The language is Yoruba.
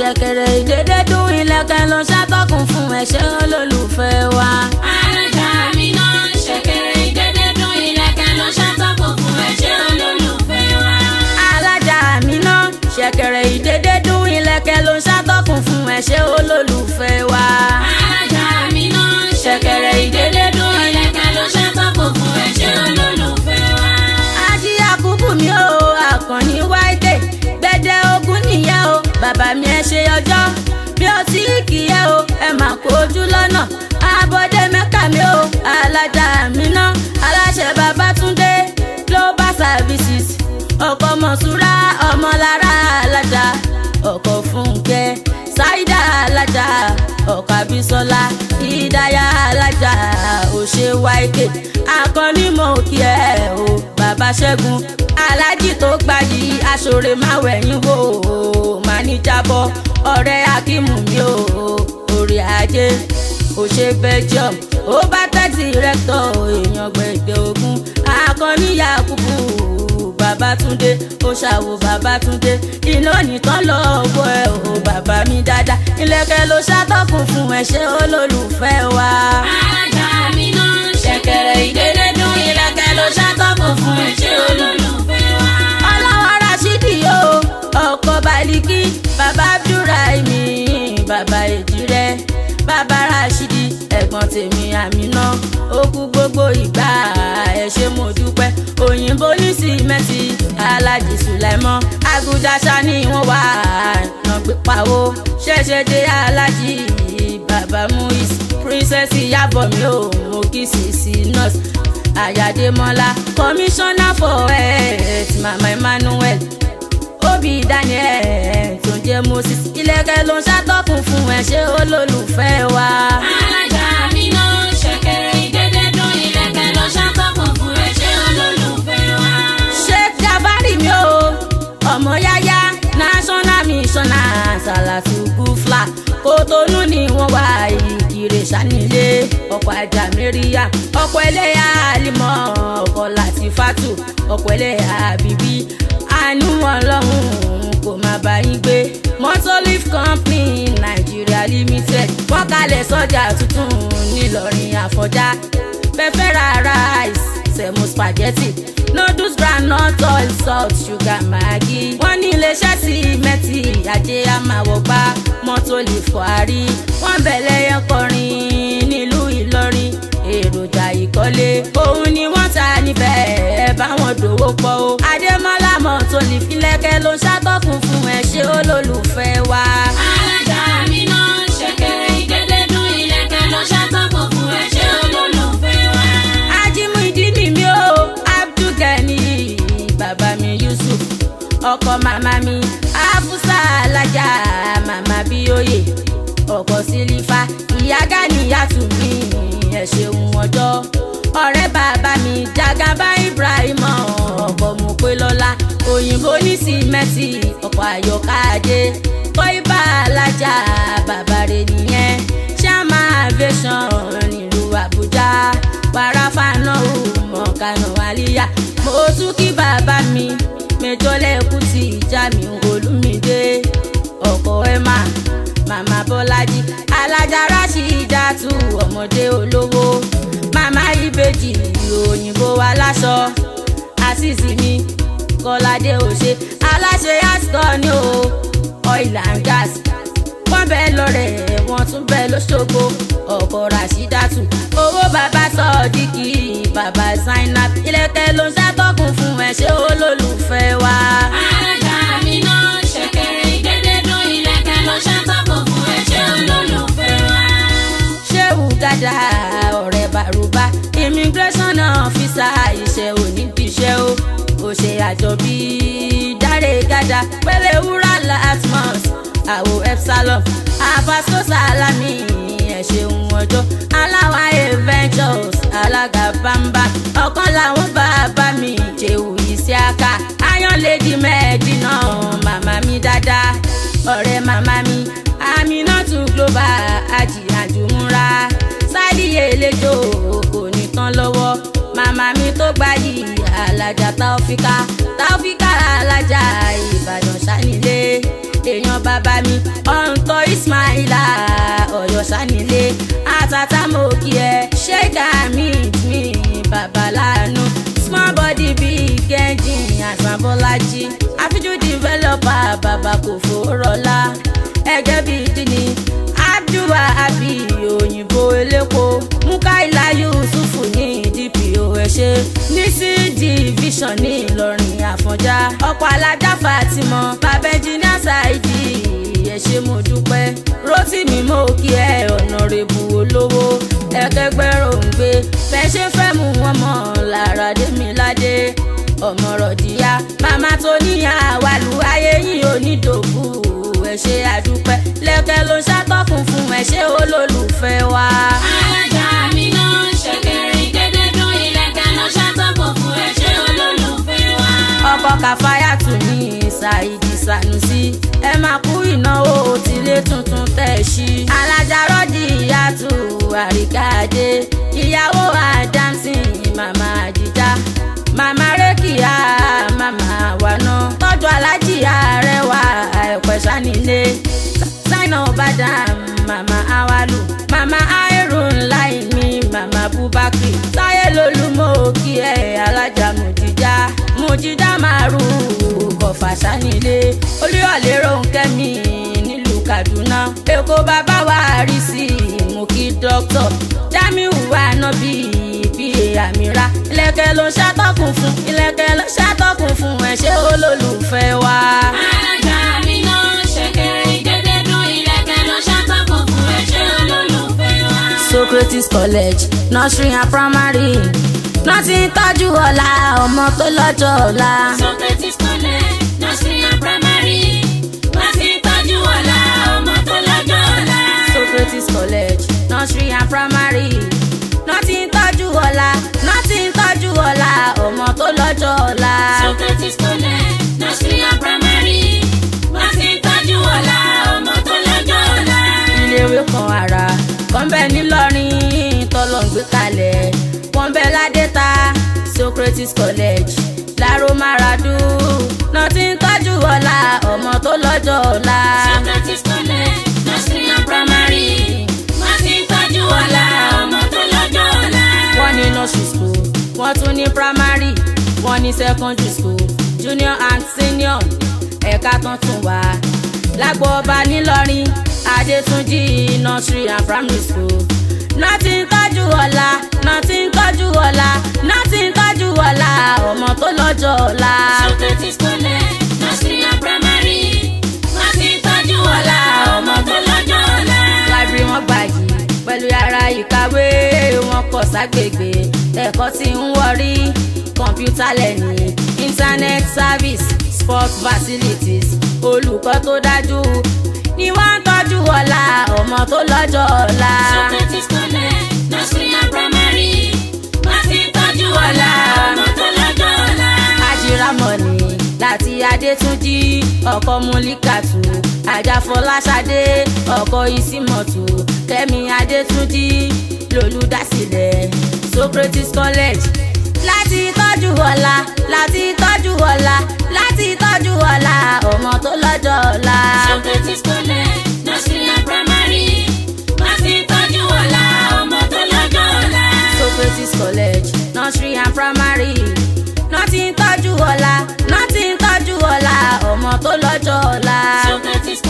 ṣẹ̀kẹ̀rẹ̀ ìdédé dún ilẹ̀kẹ̀ ló ṣàtọkùn fún ẹ̀ṣẹ̀ olólùfẹ́ wa. alájà mi náà ṣẹ̀kẹ̀rẹ̀ ìdédé dún ilẹ̀kẹ̀ ló ṣàtọkùn fún ẹ̀ṣẹ̀ olólùfẹ́ wa. alájà mi náà ṣẹ̀kẹ̀rẹ̀ ìdédé dún ilẹ̀kẹ̀ ló ṣàtọkùn fún ẹ̀ṣẹ̀ olólùfẹ́ wa. alájà mi náà ṣẹ̀kẹ̀rẹ̀ ìdédé dún ilẹ̀kẹ̀ ló ṣàtọkùn fún ẹ̀ṣẹ̀ olólùfẹ́ wa. ají àkúkú mi ò àkànní wáìdè gbẹdẹ ogun nìyẹn o bàbá mi ẹ ṣe ọjọ́ bí ó tí kì í yẹ o ẹ mà kó ojú lọ́nà abọ́dé mẹ́ka mi o alájà mi ná aláṣẹ babátúndé global services ọkọ̀ mọ̀súrà ọmọlára alájà ọkọ̀ fúnkẹ́ ṣáídà alájà ọkọ̀ àbísọ́lá ìdáyà alájà òṣè wáìkè akọni mọ̀ kí ẹ o bàbá ṣẹ́gun alájì tó gbayì aṣọre máwẹ̀yìn wò ó máa ní jábọ̀ ọ̀rẹ́ akímù mi ò orí ajé òṣè belgium ó bá tẹ́tì rẹ́tọ̀ èèyàn gbẹ̀gbẹ̀ ogun akọni yakubu babatunde ó ṣàwò babatunde iná nìkan lọ́wọ́ ẹ o bàbá mi dáadáa ilẹ̀kẹ̀ ló ṣàtọkùn fún ẹ̀ṣẹ̀ olólùfẹ́ wa. alájà mi náà ṣẹ̀kẹ̀rẹ̀ ìdédé dún ilẹ̀kẹ̀ ló ṣàtọkùn fún ẹ̀ṣẹ̀ olólùfẹ́ wa. ọlọ́wọ́ rasidi o ọkọ̀ baliki bàbá abdulrahimi bàbá èjìrẹ́ bàbá rasidi ẹ̀gbọ́n tèmi àmínà ó kú gbogbo ìgbà ẹ ṣé mo dúpẹ́ òyìnbó ní sìmẹ́ntì alájì sùlẹ̀mọ́ agudasa ni wọ́n wà nàgbé pawó ṣẹ̀ṣẹ̀ dé alájì bàbá muis princess ìyàbọ̀ mi ò mọ kí sisi nurse àyàdémọ́lá commissioner for health mama emmanuel obi daniel tó ń jẹ́ moses ilẹ̀kẹ̀ ló ń ṣàtọkùn fún ẹ̀ṣẹ̀ olólùfẹ́ wa. alájà mi náà ṣẹ̀kẹ̀rẹ̀ ìdédé dún ilẹ̀kẹ̀ ló ṣàtọkùn fún ẹ̀ṣẹ̀ olólùfẹ́ wa. sheikh jabari mi o ọmọ yáyá national missioner salatu gufla kòtónú ni wọ́n wá ìkirè sanilé ọkọ̀ ajá mẹ́ríyà ọkọ̀ ẹlẹ́yà alimọ̀ ọkọ̀ latifatu ọkọ̀ ẹlẹ́yà bíbí àánú ọlọ́run kò má bá yín gbé motor leaf company nigeria limited wọ́n kalẹ̀ sọ́jà tuntun ńìlọrin àfọ̀njá fẹ́fẹ́ ra rice semo spaghetti noodles groundnut oil salt sugar maggi wọ́n ní iléeṣẹ́ símẹ́ǹtì ajé amáwọ̀gbá mọ́tò lè fọ́ àrí wọ́n bẹ̀lẹ̀ yẹn kọrin nílùú ìlọrin èròjà ìkọ́lé òun ni wọ́n ta níbẹ̀ ẹ bá wọn dòwó pọ̀ o adémọ́lá mọ́tò lè filẹ̀kẹ̀ ló ń ṣàtọ́kùn fún ẹ ṣé olólùfẹ́ wa. alájà mi náà ṣẹ̀kẹ̀rẹ̀ ìdédé dún ilẹ̀kẹ̀ ló ṣàtọkùn fún ẹ̀ṣẹ̀ olólùfẹ́ wa. ajimu ìdíni mi o abdulgani bàbá mi yusuf ọkọ màmá mi afusa alájà màmá bíóyè ọkọ sílífà ìyá ganiyatu mi ẹ ṣeun ọjọ́ ọ̀rẹ́ bàbá mi jagaba ibrahim ọkọ mọpẹlọlá òyìnbó ní símẹ́ǹtì ọkọ àyọká ajé kọ́íbà alájà bàbá rẹ̀ nìyẹn ṣáàmà aviation nílùú àbújá wàràfà náà ò mọ̀ kánú àlíyá mo tún kí bàbá mi mẹjọlẹ́kù tí ìjà mi olùmídé ọkọ emma màmá bọ́lájí alájà rashidatu ọmọdé olówó màmá ìbejì òyìnbó aláṣọ àṣìṣì mi kọ́ládé òṣè aláṣẹ ascot ní o oil and gas wọ́n bẹ́ẹ̀ lọ́rẹ̀ wọ́n tún bẹ́ẹ̀ lọ́ṣogbo ọkọ̀ rashidatu owó bàbá sọ̀díkì bàbá zainab ilẹ̀kẹ̀ ló ń ṣàtọ́kùn fún ẹ̀ṣẹ̀ olólùfẹ́ wa. alájà mi náà ṣẹ̀kẹ̀rẹ̀ ìdédé dún ilẹ̀kẹ̀ ló ṣàtọkùn fún ẹ̀ṣẹ̀ olólùfẹ́ wa. ṣéwù gàdá ọ̀rẹ́ bàrúbá immigration officer iṣẹ́ onídìíṣẹ́ o ò ṣe àjọ bíi dáre gàdá pẹ̀lẹ́ wúrà latmos àwò epsilon abaso salami ẹ̀ ṣeun ọjọ́ aláwáyé ventures alága bamba ọ̀kan làwọn bàbá mi jẹ́wù ìṣíàkà ayọ̀lẹ́dì mẹ́ẹ̀dínà màmá mi dáadáa ọ̀rẹ́ màmá mi aminatu global ajíhàjùmúra sálíyé eléjò kò ní tán lọ́wọ́ màmá mi tó gbayì alájà táófíkà táófíkà alájà ìbàdàn sánilé èèyàn bàbá mi ọ̀ǹtọ̀ ismaila ọ̀yọ́ sanilé àtàtà mo kí ẹ ṣẹ́gà mi mi bàbá láàánú small body big engine àsàbọ́lájí àfijú developer bàbá kò fòrọ̀lá ẹgẹ́ bíi díní abdulwa abi òyìnbó elépo mukaila yusufu ní dpo ẹṣẹ ní c division ní ìlọrin àfọ̀njá ọ̀pọ̀ alájà fatimọ babẹ́jìnà ṣáìdì ẹṣẹ mo dúpẹ́ rotimi mo kí ẹ ọ̀nàrẹ́bù olówó ẹ̀kẹ́gbẹ́rò ń gbé fẹ́ṣẹ́ fẹ́ mú wọn mọ́ lára démiládé ọmọrọ̀dìyà màmá tó níyà wàlú ayé yìí onídòkú ẹ ṣé àdúpẹ́ lẹ́kẹ́ ló ń ṣàtọ́kùn fún ẹ ṣé olólùfẹ́ wa. alájà mi náà ṣẹ̀kẹ̀rẹ̀ ìdédé dún ìlẹ̀kẹ̀ lọ ṣàtọ̀kọ̀ fún ẹ ṣé olólùfẹ́ wa. ọkọ kàfáyàtù ní ṣáìdì sànùsí ẹ máa kú ìnáwó tílé tuntun tẹ̀ sí. alájà rọ́dì ìyàtù àríkàdé ìyàwó àdámsìn màmá àdìjá màmá rékìá màmá wàná tọ́jú alájì àrẹwà ẹ̀pẹ̀ sanilé sáínà ọ̀bàdàn màmá awalu màmá airun láì ní màmá bubakri táyé lolúmọ kí ẹ alájà mùjíjà mùjíjà màrú kọfà sanilé olúyọ̀lé ronkẹ́mi nílùú kaduna èkó bàbá wa rí sí mú kí dókítà jamiu anabi pa àmìra ilẹ̀kẹ̀ ló ń ṣàtọ́kùn fún ilẹ̀kẹ̀ ló ń ṣàtọ́kùn fún ẹ ṣé olólùfẹ́ wa. alájà mi náà ṣẹ̀kẹ̀rẹ̀ ìdédé dún ìlẹ̀kẹ̀ lọ ṣàtọ̀kọ̀ fún ẹ ṣé olólùfẹ́ wa. Socrates College nursery and primary náà ti ń tọ́jú ọ̀la ọmọ tó lọ́jọ́ ọ̀la. Socrates College nursery and primary wọ́n ti tọ́jú ọ̀la ọmọ tó lọ́jọ́ ọ̀la. Socrates College nursery and primary náà ti ń tọ́jú ọ̀la náà ti ń tọ́jú ọ̀la ọmọ tó lọ́jọ́ ọ̀la. Socrates College nursery and primary wọ́n ti tọ́jú ọ̀la ọmọ tó lọ́jọ́ ọ̀la. iléèwé kan ara kan bẹ nílọrin tọ́lọ̀ ń gbé kalẹ̀ wọ́n bẹ ládẹ́ta Socrates College láró maradu náà ti ń tọ́jú ọ̀la ọmọ tó lọ́jọ́ ọ̀la. Socrates College nursery and primary wọ́n ti tọ́jú ọ̀la ọmọ tó lọ́jọ́ ọ̀la. wọ́n ní nursery school wọ́n tún ní primary wọ́n ní secondary school junior and senior ẹ̀ka tán tún wà lágbo ọba nílọrin adétúnjì nursery and primary school náà ti ń tọ́jú ọ̀la náà ti ń tọ́jú ọ̀la náà ti ń tọ́jú ọ̀la ọmọ tó lọ́jọ́ ọ̀la. Socrates College nursery and primary wọ́n ti tọ́jú ọ̀la ọmọ tó lọ́jọ́ ọ̀la. library wọn gbàyè pẹ̀lú yàrá ìkàwé wọn kọ̀ ságbègbè ẹ̀kọ́ tí ń wọrí kọ̀ǹpútà lẹ́ni internet service sports facilities olùkọ́ tó dájú ni wọ́n ń tọ́jú ọ̀la ọmọ tó lọ́jọ́ ọ̀la. Socrates College nursery and primary wọ́n ti tọ́jú ọ̀la ọmọ tó lọ́jọ́ ọ̀la. ajiramọ̀nì láti adétúnjì ọkọ múlíkàtù àjàfọláṣadé ọkọ ìsímọ̀tù kẹ́mi adétúnjì lolùdásílẹ̀ Socrates College láti tọ́jú ọ̀la láti tọ́jú ọ̀la láti tọ́jú ọ̀la ọmọ tó lọ́jọ́ ọ̀la. Socrates College nursery and primary wọ́n ti tọ́jú ọ̀la ọmọ tó lọ́jọ́ ọ̀la. Socrates College nursery and primary náà ti ń tọ́jú ọ̀la náà ti ń tọ́jú ọ̀la ọmọ tó lọ́jọ́ ọ̀la. Socrates